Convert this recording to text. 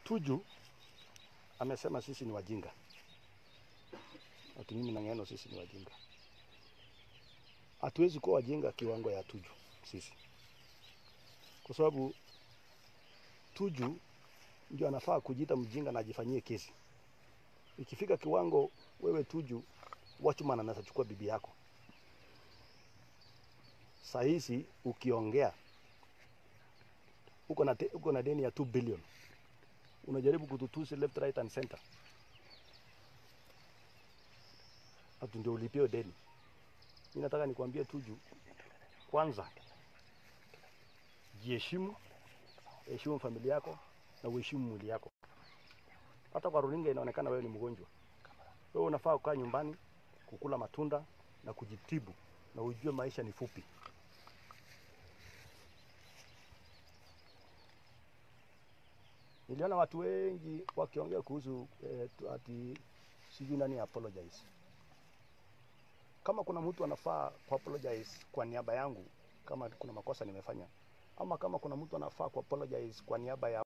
Tuju amesema sisi ni wajinga, ati mimi na Ng'eno sisi ni wajinga. Hatuwezi kuwa wajinga kiwango ya Tuju sisi, kwa sababu Tuju ndio anafaa kujiita mjinga na ajifanyie kesi. Ikifika kiwango wewe Tuju, watchman anaweza chukua bibi yako. Saa hizi ukiongea uko na, te- uko na deni ya 2 billion unajaribu kututusi left right and center, atu ndio ulipie deni. Mimi nataka nikwambie Tuju, kwanza jiheshimu, heshimu familia yako na uheshimu mwili yako. Hata kwa runinga inaonekana wewe ni mgonjwa. Wewe unafaa kukaa nyumbani, kukula matunda na kujitibu, na ujue maisha ni fupi. Niliona watu wengi wakiongea kuhusu eh, tu- ati sijui nani apologize. Kama kuna mtu anafaa ku apologize kwa niaba yangu, kama kuna makosa nimefanya, ama kama kuna mtu anafaa ku apologize kwa niaba ya